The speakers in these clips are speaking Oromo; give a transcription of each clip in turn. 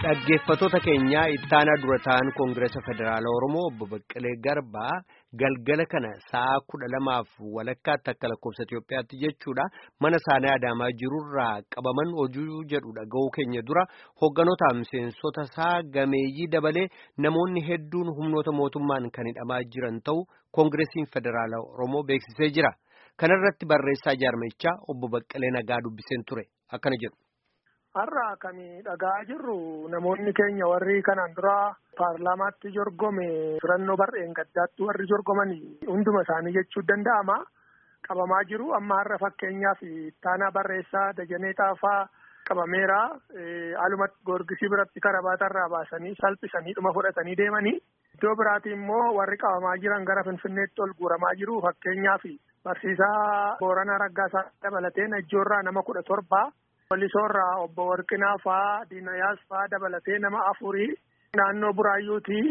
Dhaggeeffattoota keenyaa ittaanaa dura ta'an Koongireesa Federaalaa Oromoo obbo Baqqalee Garbaa galgala kana sa'a kudha lamaaf walakkaatti akka lakkoofsa Itoophiyaatti jechuudha mana isaanii Adaamaa jirurraa qabaman hojii jedhu dhaga'uu keenya dura hoogganoota miseensota isaa gameeyyii dabalee namoonni hedduun humnoota mootummaan kan hidhamaa jiran ta'u Koongireesiin Federaalaa Oromoo beeksisee jira. Kana irratti barreessaa jaarmichaa obbo Baqqalee Nagaa dubbiseen ture akkana jedhu. Har'a kan dhagaa jirru namoonni keenya warri kanaan dura paarlaamaatti jorgome filannoo bar'een gaddaatti warri jorgoman hunduma isaanii jechuu danda'ama. Qabamaa jiru amma har'a fakkeenyaaf ittaanaa barreessaa Dajanee Xaafaa qabameera. Alumatti goorgisii biratti karabaatarraa baasanii salphisanii dhuma fudhatanii deemanii. Iddoo biraati immoo warri qabamaa jiran gara Finfinneetti ol guuramaa jiru fakkeenyaaf barsiisaa Booranaa Raggaasaa dabalatee Najjoorraa nama kudha torbaa. Walisoorraa obbo Warqinaa faa Diinayaas faa dabalatee nama afurii naannoo Buraayyuutii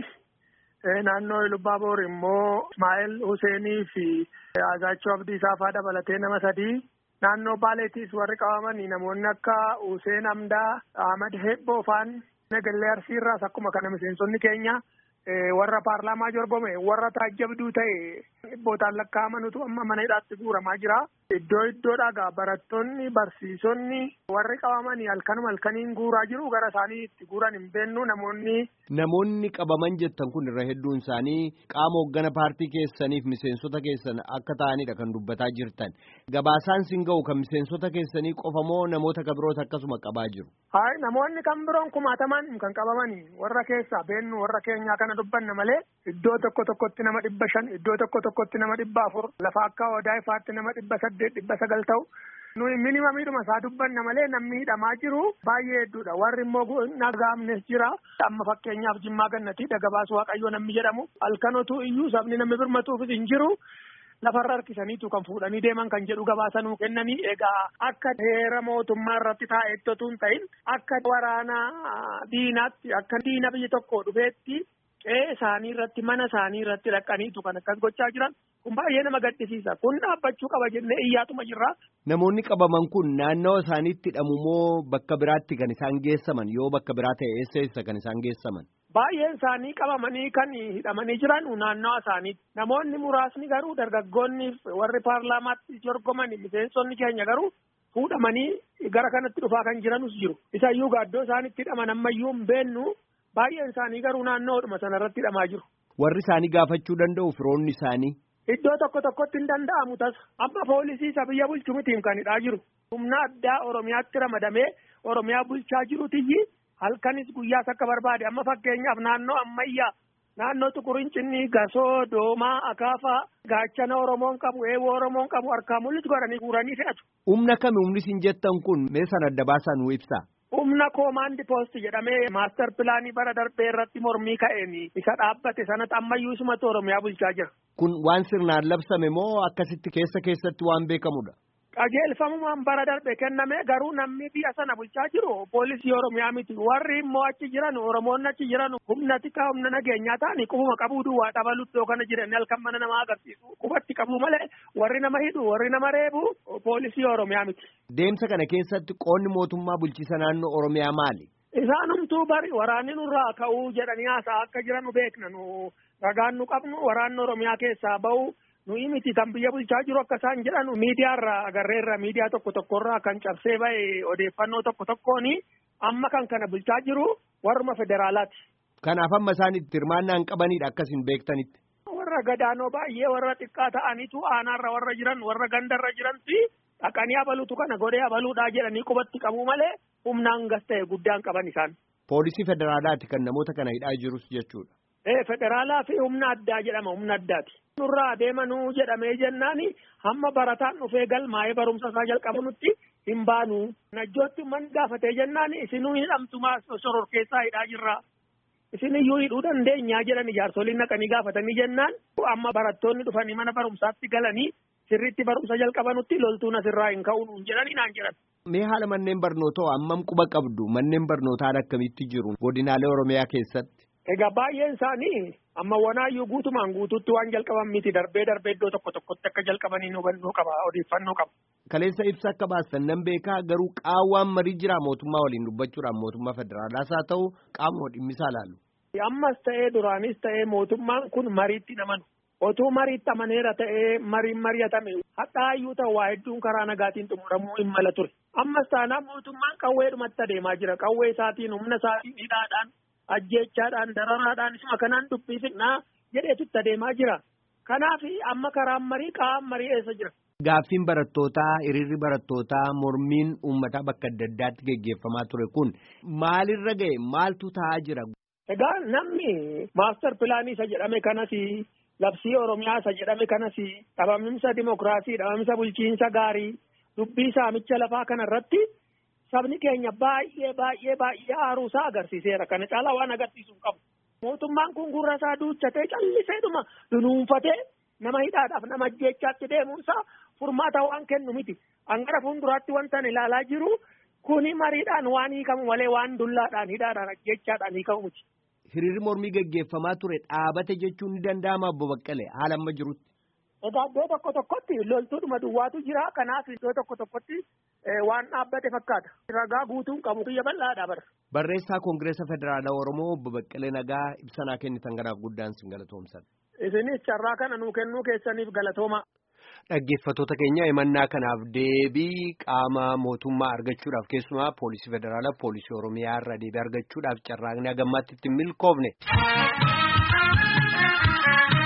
naannoo Lubbaaboor immoo Ismaa'eel Huseenii fi Azaachoo Abdiisaa faa dabalatee nama sadii naannoo Baaleetiis warri qabaman namoonni akka Huseen Amdaa Ahmad Hebboo faan Nagallee Arsiirraas akkuma kana miseensonni keenya warra paarlaamaa jorgome warra taajjabduu ta'e dhibbootaan lakkaa'amanutu amma mana hidhaatti guuramaa jira. Iddoo iddoodhaa barattoonni barsiisonni warri qabamanii halkanuma halkaniin guuraa jiru gara isaanii itti guuran hin beennu namoonni. Namoonni qabaman jettan kun irra hedduun isaanii qaama hoggana paartii keessaniif miseensota keessan akka ta'anidha kan dubbataa jirtan. Gabaasaan sin ga'u kan miseensota keessanii qofa moo namoota kan biroota akkasuma qabaa jiru? Hayi namoonni kan biroon kumaataman kan qabamanii warra keessaa beennu warra keenyaa kana dubbanna malee iddoo tokko tokkotti nama dhibba shan iddoo tokko tokkotti nama dhibba afur lafa akka odaa'ifaatti nama dhibba saddeet dhibba sagal ta'u. Nuyi minimamiidhuma isaa dubbanna malee namni hidhamaa jiru baay'ee hedduudha. Warri immoo nagaamnes jira. Amma fakkeenyaaf Jimmaa Gannatii Dagabaas Waaqayyoo namni jedhamu halkanotu iyyuu sabni namni birmatuufis hin jiru. Lafarra harkisaniitu kan fuudhanii deeman kan jedhu gabaasanuu kennanii egaa akka heera mootummaa irratti taa'etti otoo hin ta'in akka waraana diinaatti akka diina biyya tokko dhufeetti qe'ee isaanii irratti mana isaanii irratti dhaqaniitu kan akkas gochaa jiran kun baay'ee nama gaddisiisa kun dhaabbachuu qaba jennee iyyaatuma jirra. Namoonni qabaman kun naannawa isaaniitti hidhamu moo bakka biraatti kan isaan geessaman yoo bakka biraa ta'e eessa eessa kan isaan geessaman? Baay'een isaanii qabamanii kan hidhamanii jiran naannawa isaaniitti. Namoonni muraasni garuu dargaggoonni warri paarlaamaatti jorgoman miseensonni keenya garuu fuudhamanii gara kanatti dhufaa kan jiranus jiru. Isayyuu gaaddoo isaanitti hidhaman ammayyuu hin beennu baay'een isaanii garuu naannoodhuma sanarratti hidhamaa jiru. Warri isaanii gaafachuu danda'u firoonni isaanii. Iddoo tokko tokkotti hin danda'amu tasa. Amma poolisii isa biyya bulchu mitiin kan hidhaa jiru. Humna addaa Oromiyaatti ramadamee Oromiyaa bulchaa jirutiyyi halkanis guyyaas akka barbaade amma fakkeenyaaf naannoo ammayyaa naannoo tuqurincinni gasoo doomaa akaafaa gaachana oromoon qabu eewoo oromoon qabu harkaa mul'atu godhanii guuranii fe'atu. Humna kami humni isin jettan kun mee sana adda baasaa nu ibsaa. Humna koomaandi poost jedhamee maastar pilaanii bara darbee irratti mormii ka'een isa dhaabbate sanatti ammayyuu isumatu oromiyaa bulchaa jira. Kun waan sirnaan labsame moo akkasitti keessa keessatti waan beekamudha? qajeelfamumaan bara darbe kenname garuu namni biyya sana bulchaa jiru poolisii oromiyaa miti warri immoo achi jiran oromoonni achi jiran humna xiqqaa humna nageenyaa ta'anii qubuma qabuu duwwaa dhabalu iddoo kana jiran halkan mana namaa agarsiisu qubatti qabu malee warri nama hidhu warri nama reebu poolisii oromiyaa miti. Deemsa kana keessatti qoonni mootummaa bulchiisa naannoo oromiyaa maali? Isaanumtuu bari waraanni nurraa ka'uu jedhanii haasaa akka jiran beekna nu ragaan nu qabnu waraanni oromiyaa keessaa ba'u. nuyi miti kan biyya bulchaa jiru akka isaan jedhan miidiyaarraa agarreerra miidiyaa tokko tokkorraa kan cabsee ba'e odeeffannoo tokko tokkooni amma kan kana bulchaa jiru warruma federaalaati. Kanaaf amma isaan itti hirmaannaan qabanidha akkasin beektanitti. Warra gadaanoo baay'ee warra xiqqaa ta'anitu aanaarra warra jiran warra gandarra jiranti dhaqanii abaluutu kana godhee abaluudhaa jedhanii qubatti qabu malee humnaan gas ta'e guddaan qaban isaan. Poolisii federaalaati kan namoota kana hidhaa jirus jechuudha. Ee federaalaa fi humna addaa jedhama humna addaati. Nurraa adeemanuu jedhamee jennaani hamma barataan dhufee galmaa'ee barumsa isaa jalqabanutti hin baanu. Najjootti man gaafatee jennaani isinuu hidhamtumaa sororkeessaa hidhaa jirra. Isin iyyuu hidhuu dandeenyaa jedhan ijaarsoliin naqanii gaafatanii jennaan amma barattoonni dhufanii mana barumsaatti galanii sirriitti barumsa jalqabanutti loltuun asirraa hin ka'uun jedhanii naan jedhan. Mee haala manneen barnootaa hammam quba qabdu manneen barnootaa akkamitti jiru godinaalee Oromiyaa keessatti? Egaa baay'een isaanii amma wanaayyuu guutumaan guutuutti waan jalqaban miti darbee darbee iddoo tokko tokkotti akka jalqabanii hubannoo qaba odeeffannoo qaba. Kaleessa ibsa akka baastan nan beekaa garuu qaawwaan marii jira mootummaa waliin dubbachuudhaan mootummaa federaalaas haa ta'u qaamuma dhimmisaa laallu. Ammas ta'ee duraanis ta'ee mootummaan kun mariitti namanu. Otuu mariitti amaneera ta'ee mariin mari'atame hadhaayyuu ta'u waa hedduun karaa nagaatiin xumuramuu hin mala ture. Ammas taanaan mootummaan qawweedhumatti adeemaa jira. Qawwee isaatiin humna isaatiin hidhaadhaan ajjeechaadhaan dararaadhaan isuma kanaan dubbii fixnaa jedheetutti adeemaa jira. Kanaaf amma karaan marii qaama marii eessa jira. Gaaffiin barattootaa hiriirri barattootaa mormiin uummataa bakka adda addaatti geggeeffamaa ture kun maalirra ga'e maaltu ta'aa jira. Egaa namni maastar pilaanii isa jedhame kanas labsii oromiyaa isa jedhame kanas dhabaminsa dimokiraasii dhabaminsa bulchiinsa gaarii dubbii saamicha lafaa kana irratti sabni keenya baay'ee baay'ee baay'ee aaruusaa agarsiiseera kana caalaa waan agarsiisu hin qabu. Mootummaan kun gurra isaa duuchatee calliseedhuma dunuunfatee nama hidhaadhaaf nama ajjeechaatti deemuunsaa furmaata waan kennu miti. Hangara fuulduraatti wanta ilaalaa jiru kuni mariidhaan waan hiikamu malee waan dullaadhaan hidhaadhaan ajjeechaadhaan hiikamu miti. Hiriirri mormii gaggeeffamaa ture dhaabate jechuun ni danda'ama obbo Baqqalee haala amma jirutti. Egaa iddoo tokko tokkotti loltuudhuma duwwaatu jira kanaaf iddoo tokko tokkotti waan dhaabbate fakkaata. Ragaa guutuun qabu biyya bal'aadha bara. Barreessaa Koongireesa Federaalaa Oromoo obbo Baqqalee Nagaa ibsanaa kennitan kanaaf guddaan sin galatoomsan. Isinis carraa kana nuu kennuu keessaniif galatooma. Dhaggeeffattoota keenya himannaa kanaaf deebii qaama mootummaa argachuudhaaf keessumaa poolisii federaalaa poolisii oromiyaa irraa deebii argachuudhaaf carraaqni hagammaatti itti milkoofne.